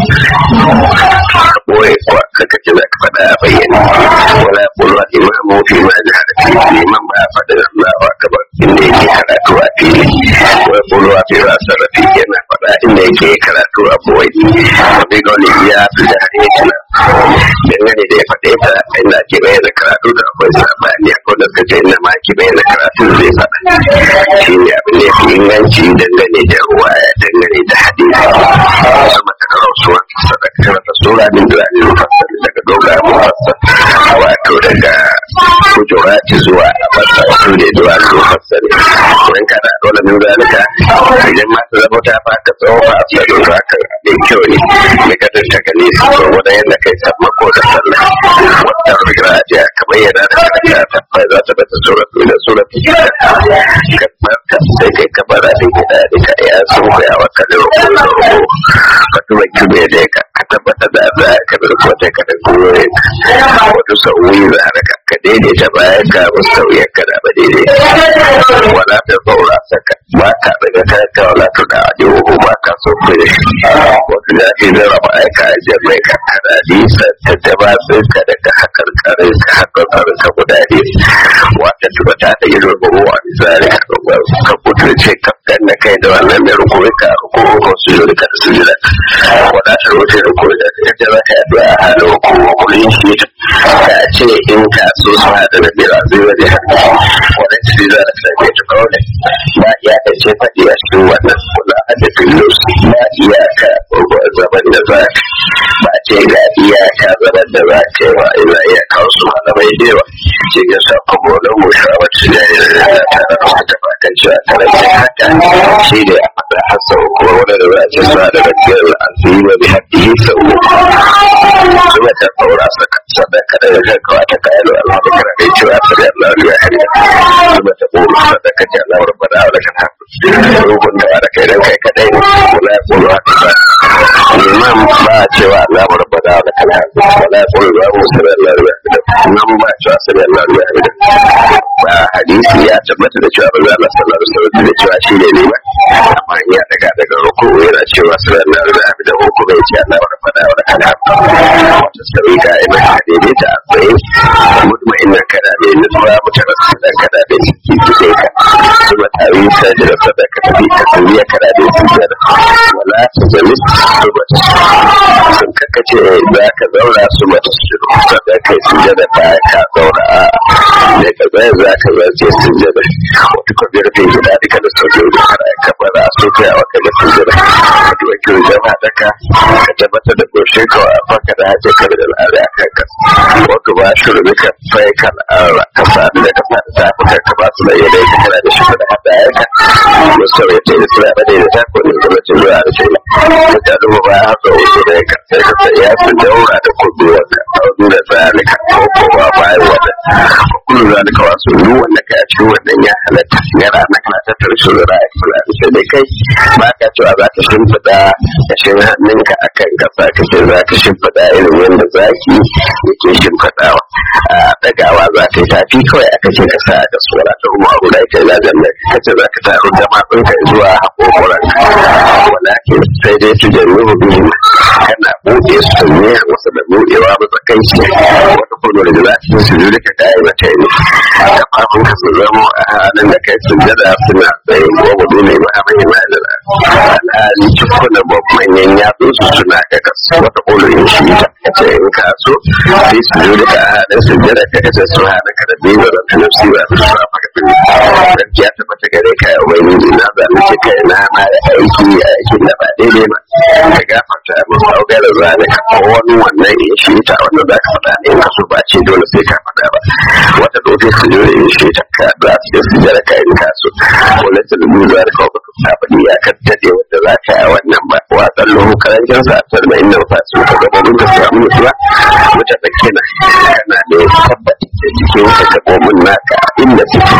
boye ko kaka ce za ka faɗa a bayyane wala kulwa imamu fi ma jihar fi imam ba faɗa Allah wa akbar inda yake karatu a fili wala kulwa fi ma sarrafi yana faɗa inda yake karatu a boye wani gani ya fi da hanyar dangane da ya faɗe ta inda ake bayyana karatu da akwai sabani akwai da suka ce inda ma ake bayyana karatu zai faɗa shi ne abin da ya fi inganci dangane da ruwa dangane da hadisi wasu matakarau su wata sadakar da sura min da zai mufassar daga doga mufassar wato daga kujurati zuwa a fassar su ne zuwa mufassar wani kada dole min zalika idan ma ta zama ta fata tsawon fa a tsarin haka mai kyau ne mai kadar ta gani su ko wani yadda kai sammako da sallah wata rigarajiya kamar yana da kada ta bai za ta bata suratu da suratu kamar ta sai kai kabara da gida da ka ya sun koya wa kadar rukun da rukun ka tura kibe da ka ka tabbata da za ka da rukun da ka da goyon ka wato sauyi za ka ka daidaita bayan ka wasu sauyin ka da ba daidai wala da faura saka ba ka daga kanka wala ta da ajiyo ba ka so ku da shi wasu da ake zara ba aika ajiyar mai ka kada nisa ta daba tsinka daga hakar karin ka hakar karin ka guda ne wata tuba ta da yin rubuwa misali ka ka kuturce ka ganna kai da wannan mai rukuri ka rukuri ko su yi ka su jira wadatar wuce rukuri da yadda za ka yi a halin rukuri rukuri shi ka ce in ka so su haɗa da bira zai wani hannu wani ci za a same ta kawai ba iya ka ce faɗi a cikin wannan kula a da filus ba iya ka zaman da za ba ce ga iyaka zaman da za ka yi ba ina iya kawo su malamai da yawa ce ga sa kuma wani musha wacce da ya da tare da wata bakan cewa karancin haka shi ne a faɗa hasa kuma wani da za a ce sa da gajiyar al'azima bi haɗi sau kuma ta ɗaura sadaka da ya kawo ta kayan al'adu kana kai cewa sai Allah ya hari kuma ta ƙoro sadaka ce Allah rabbana wa lakal hamd rukun da da kai dan kai kadai ne wala yaqulu haka imam ba cewa Allah rabbana wa lakal hamd wala yaqulu wa musalli Allah ya hari nan ba cewa sai Allah ya hari ba hadisi ya tabbata da cewa Allah sallallahu alaihi wasallam da cewa shi ne ne ba amma ya daga daga ruku yana cewa sai Allah ya hari da ruku bai ce Allah rabbana wa lakal hamd wata sarika ina daidaita a tsaye mutmainna kada ne nutsuwa mutarassida dan kada da ciki kike ka kuma tawi sajira sadaka tafi ka kuriya kada da sujada wala ta jalis subata sun kakace za ka zauna su mata sujudu sadaka sujada ta ka zauna a ne ka zai za ka zace sujada wata ka biyar kai gida duka da sujudu kada ka bara su kai a waka da sujada ka duba kiwo jama'a daka ka tabbatar da goshin ka wa faka da hajji ka da al'ada a kan ka wato ba shi rubika fai kan ara ka sami da ka sami ta fi ka ba su da yadda ya kana da shi da hada ya ka musu ya ce da suna ba da ta ko ne zama ce zuwa da shi la ta duba ba ya haka wasu da ya ka sai ka sai ya su daura da kudu wanda a wadu da zalika ko ko ba bayan wanda kullu zalika wasu duk wanda ka a cikin wannan ya halatta yana na kana tattara shi da ra'ayi fulani sai dai kai ba ka cewa za ka shimfiɗa kashin hannunka akan gaba ka ce za ka shimfiɗa irin yadda zaki yake shimfiɗawa a ɗagawa za ka yi tafi kawai aka ce ka sa da tsora ta kuma abu da ake lajan da ka ce za ka taru jama'in ka zuwa haƙoƙuran walakin sai dai su jannu biyu kana buɗe su ne wasu da buɗewa matsakaici wata kuma da za su su juri ka kayi mata ne ka fafin ka su zama a halin da kai sun jada suna tsaye ko gudu ne ba a mahimma da alhali cikunan manyan yatsun su suna ga kasu wata ƙulurin shi ta kace in ka so sai su juri ka halin sun jada ka kace su hana ka da biyu da ta nafsi ba su sa maka bin gaskiya ta bata gare ka yau wani ne na zalunci kai na ma da aiki aikin da ba daidai ba ka gafarta mu sauka da zalika ko wani wannan in shi ta wanda za ka faɗa in ka so ba ce dole sai ka faɗa ba wata doke su jure in shi ta ka za su su jira ka in ka so ko na ta lubu za ka kawo ta faɗi ya ka daɗe wanda za ka yi wannan ba wa tsallo karancin sa a tarba inda ba su ka gaba mun ka samu mutuwa wata tsake na kana da tabbata da cikin ka gaɓoɓin naka inda suke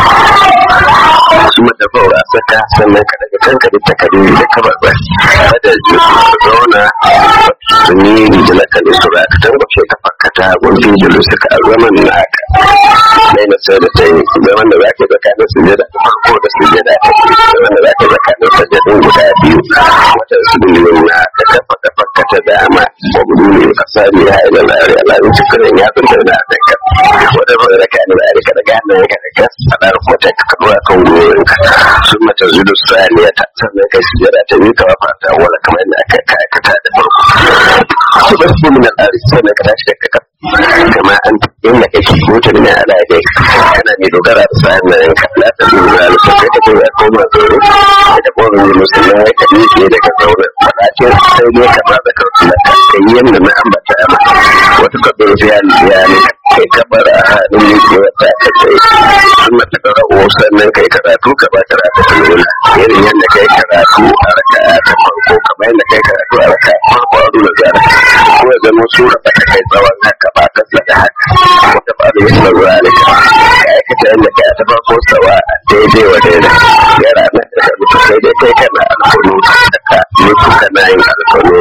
su mata faura saka sannan ka daga kanka da takardun da ka barba kada su zauna su ne rijilaka da su ka tambace ka fakata gunfin jilu suka zaman naka mai na sai da ta yi zaman da zaka tsakanin sujada ta farko da sujada ta biyu zaman da zaka tsakanin sajadun guda biyu wata sujudin na ka kafa ka fakata dama wa gudu ne ka sani ya ila lari ala in ci karen ya tsunta da da ka wata ba da kana da ka daga hannun ka da ka sadar ko ta ka dora kan gurin ka sun mata zudu saniya ta sannan kai sujada ta biyu ka fata wala kamar yadda aka aikata da farko su ba su min al'ari sannan ka tashi da ka kama an inda kake mota ne a da dai kana mai dogara da sa'an nan ka la ta dogara da kai ka ce ya koma zaure da kuma ne musulmi ya ka ne daga zaure wala ce sai dai ka ba da karfi da kai yanda na ambata ma wata kabir ya ya ne kai kabar a hadin ne ko ta ka ce sun mata da rawo sannan kai karatu ka ba karatu ta nuna irin yadda kai karatu a raka ta farko kamar yadda kai karatu a raka farko a nuna zara ko ya zama sura ba ta kai tsawon haka ba ta da haka wata ba da wasu zalika ka aikata yadda kai ta farko sawa a daidai wa daidai ya ranar da ka mutu sai dai kai kana alkunu da ka mutu kana yin alkunu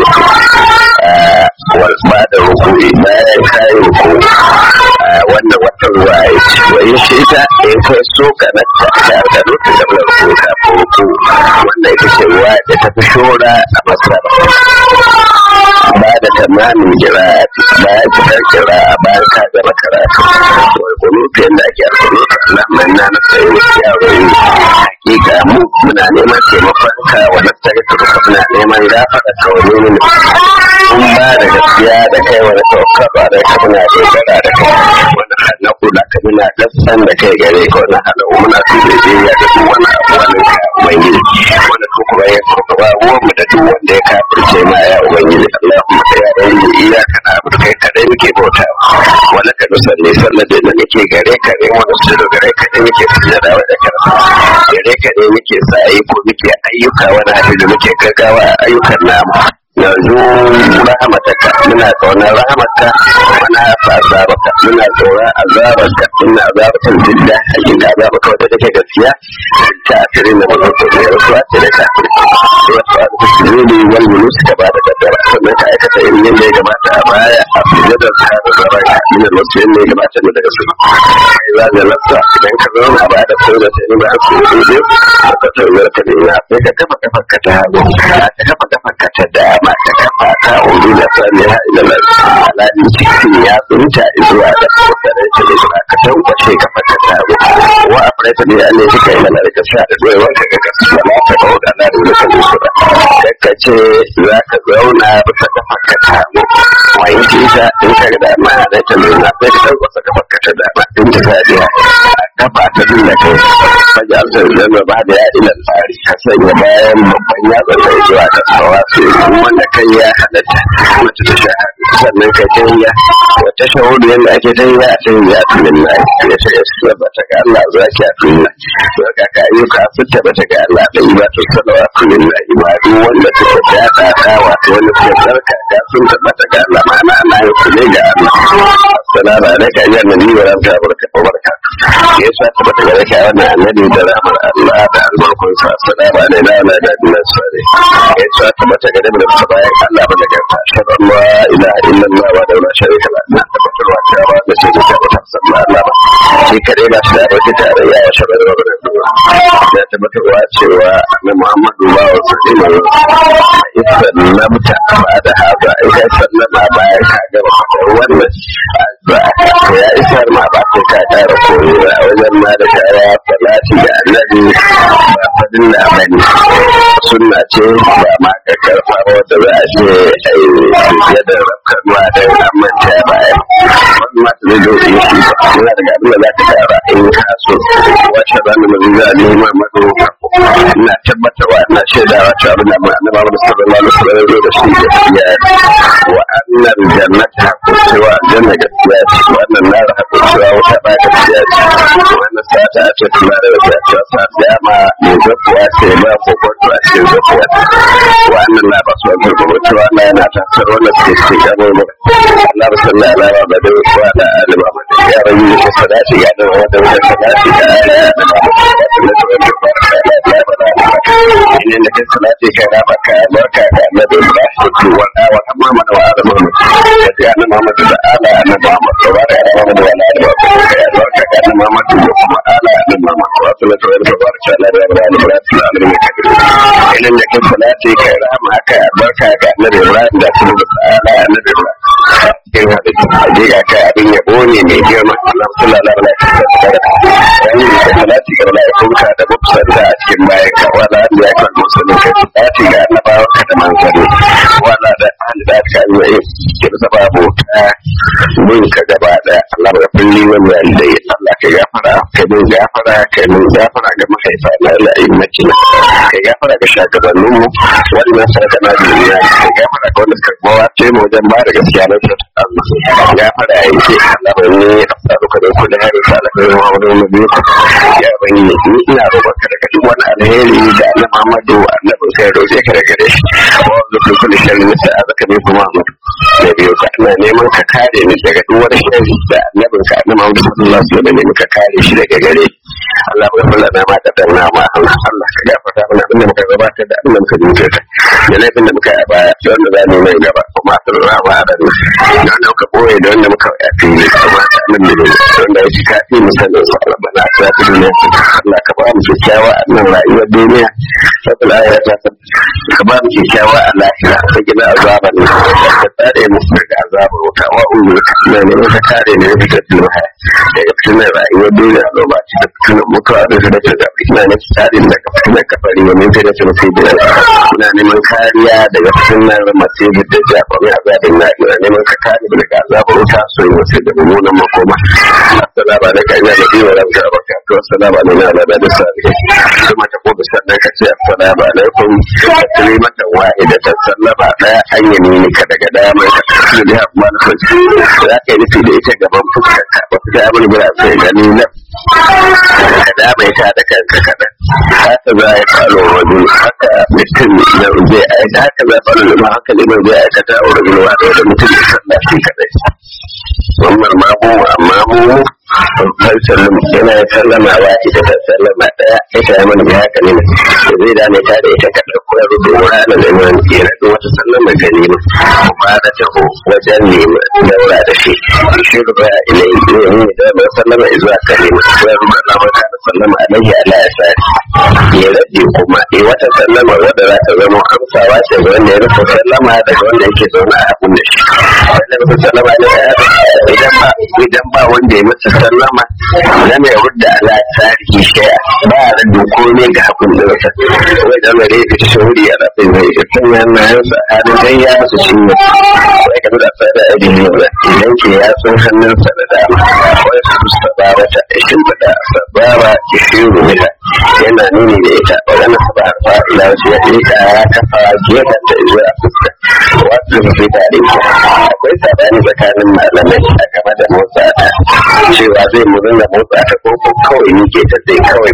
walba da rukuri bayan kayi rukuri wannan wata ruwa ya ci wani shi ita in kai so ka na ta da lokacin da mula rukuri ka ruku wannan ita ce ruwa da ta fi shora a masara ba da tamamin kira'ati bayan cikar kira'a bayan ka gama karatu wai kunutu yadda ake alkunutu Allah manna na sayi yaro yi hakika mu muna neman taimakon ka wa nastari ka duka muna neman gafara ka wani ne mun ba da gaskiya da kai wani tawakkal ba da ka muna dogara da kai wani hannu kula ka muna gaskan da kai gare ka wani hannu muna su da jiya da duk wani abu wani ka ubangiji wani su kuma ya sauka ba ruwan mu da duk wanda ya kafirce ma ya ubangiji Allahumma sai ya ɗan yi iyaka na abu kai kaɗai muke bauta wani ka nusa ne sallar da nake gare ka ne wani su da gare ka ne muke sujada wa da kansa gare ka ne muke sa ko muke ayyuka wani abin da muke gaggawa a ayyukan namu yanzu rahamataka muna kaunar rahamarka muna fasa baka muna tsoron azabarka ina azabatar jidda hakika azabaka wadda take gaskiya ta asirin da mazan ko ne rasuwa ce da ta wasu a duk zuri wal mulus ka ba da kaddara sannan ka aikata irin yadda ya gabata a baya a sujadar ka da zara ka ina wasu yadda ya gabata ne daga su kai za ga lassa idan ka zauna ba da sai da sai ba su yi ne ka tauyar ka ne na sai ka kafa kafar ka ta hagu ka kafa kafar ka ta dama ka kafa ka ulu da sani ha ila alali cikin ya tsunta zuwa da kokarin ta da suna ka tankwashe kafa ka ta hagu wa a farata ne an ne suka yi mana da sha da zuwa wanka ga kasu da ma ka kawo da na da wani kan sura kakka ce za ka zauna bisa kafa ka ta hagu wani kisa in ka ga dama da ta nuna sai ka tankwasa kafa ka ta dama in ta sa biya kafa ta dinga kai fajar altar zama ba da ya ilan tsari ka sanya bayan babban yatsa da zuwa da tsawa su wanda kai ya halatta wata ta shahada sannan ka tayya wata shahudu yadda ake tayya a tayya a tunin na ya ce ya su ba ta ga Allah za ki a tunin na to ka ka ayyuka su ta bata ga Allah da yi ba ta salawa tunin na ibadu wanda suka daɗa ta wato wanda suka tsarka ka sun tabbata ga Allah ma'ana ana yi su ne ga Allah assalamu alaikum ayyuhan nabi wa rahmatullahi wa barakatuh ya sa tabbata ga raka wannan annabi da rahmar Allah da albarkunsa assalamu alaikum wa rahmatullahi ya sa tabbata ga nabi da bayan Allah ba daga ta shar Allah ilaha illallah wa la sharika la na tabbatarwa cewa da shi da ta sabba Allah ba shi kadai ba shi da wata tarayya wa shabar da wannan ya tabbatarwa cewa annabi Muhammadu ba wa sallallahu alaihi lamta ba da haka idan sallama bayan ka gaba faɗar wannan addu'a ya isar ma ba sai ka ƙara koyo a wajen ma da kaya salati da annabi ba fadin da bane sunna ce ba ma ka karfa wanda za a ce ai fiye da rafkanuwa da an manta baya wani ma ta zai zo yi shi yana daga abin da za ka kara in ka so wace ranar da zai za a nema mado ina tabbatarwa ina shaidawa cewa abin da mu annaba mu sallallahu alaihi wasallam zo da shi gaskiya wa annal jannata ko cewa aljanna gaskiya ce wannan nar hako cewa wata ba gaskiya ce wannan sata a ce tuna da wata ce sa dama mai zakuwa ce ba ko kwanto a cikin zakuwa wannan na ba su wani gurgurwa cewa na yana tasar wannan suke cikin gano mu Allah ba sallah ala ba ba da wa da alima ba da ya rayu da sadati ya da wata wata sadati da ala ya da ba da wata ne da kai salati kai na baka barka da annabi Ibrahim wa wa amma mana wa adam da ya na Muhammad da ala na Muhammad wa bara ya Muhammad wa ala da ya barka da annabi Muhammad da kuma ala da Muhammad wa sallallahu alaihi wa barka da annabi Ibrahim da alamin kabir idan da kai salati kai rahama haka barka da annabi Ibrahim da kuma ala annabi Ibrahim in haɗu hakika kai abin yabo ne mai girma Allah sallallahu alaihi wa sallam wani da salati ga mala'ikunka da mubsanta a cikin bayan ka wala da ya kan musulun ka salati ga annabawa ka da manzanni wala da ahli da ka yi ke da babu ta bin ka gaba da Allah ga kulli wani walidai Allah ka gafara ka bin gafara ka bin gafara ga mahaifa na la'immaci ka gafara ga shagabannin mu wannan sarka na duniya ka gafara ga wanda suka bawa ce mu wajen ba da gaskiya na ta Allah gafara ya ce Allah ba ne a faruka da kula ya rasa alkhairin wa wani wani biyu ya bani ni ina roƙonka daga duk wani alheri da Allah Muhammadu annabin sai roƙe ka daga gare shi wa zukun kulli sharri nisa azaka ne kuma Muhammadu da biyu ka ina neman ka kare ni daga duk wani sharri da annabin ka annabi Muhammadu sallallahu alaihi wasallam ne ka kare shi daga gare Allah ya kula na ma da danna ma Allah Allah ka gafarta mana abinda muka gabatar da abinda muka jinkirta da laifin da muka yi a baya da wanda za mu yi mai gaba kuma masu rama a ranar da wanda muka ɓoye da wanda muka a fili kuma ta min da wanda ya ci kafi misalin su Allah bana ta fi duniya Allah ka ba mu kyakkyawa a nan rayuwar duniya saboda ya ta ka ba mu kyakkyawa a lahira ta gina azaban ka tsare mu daga azabar wuta wa ulu na neman ka kare ne daga fitinar haya daga fitinar rayuwar duniya lo ba ci da fitinar mutuwa da su da ta zaɓi ina ne tsare daga fitinar kafari wa min sai da su sai da ina neman kariya daga fitinar masu da jaɓa mai azabin na ina neman ka kare daga azabar wuta so yi wasu da mummunan makoma assalamu alaikum ina da biyu wa rabbi barakatuh assalamu alaikum ala da salihin kuma ta kobi sannan ka ce assalamu alaikum kalimatan wahidatan sallama daya an yi ne ka daga dama ka tafi da amma na fashi za ka yi nufi da ita gaban fuskar ka ba ta abin da sai gani nan ka dama ita da kanka kaɗan haka za a yi falo wajen haka mutum na zai aika haka za a falo da haka liman zai aikata a wajen wata da mutum ya sallah shi kaɗai wannan mamu amma mu sallam yana sallama wa ita ta sallama daya ita ya mana haka ne da zai dame ta da ita kaɗa ko ya rufe wa ana neman ya rage wata sallama ga nema ba da taho wajen nema daura da shi shi ruba ilai ne ne da ba sallama zuwa ka nema ko ya ruba na maka da sallama alaihi ala ya sa ya rage kuma eh wata sallama wadda za ta zama amsawa ce ga wanda ya rufe sallama daga wanda yake zaune a abun da shi wanda rufe sallama ne idan ba idan ba wanda ya masa sallama lam yurda ala tarihi shay'a ba da komai ga hakun da wata wai da mare da shuri a rafin zai ga kan hannayen sa hadin dai ya su shi ne wai ka da sa da ajin ne idan ke ya sun hannun sa da dama wai su sabara ta ishin da sabara ki shiru ne yana nuni da ita wannan sabara fa ila su ya ita ya kafa gefen ta zuwa fuska wasu da fi da akwai sabani tsakanin malamai a game da motsa ta cewa zai mu dinga motsa ta ko kawai ni ke ta zai kawai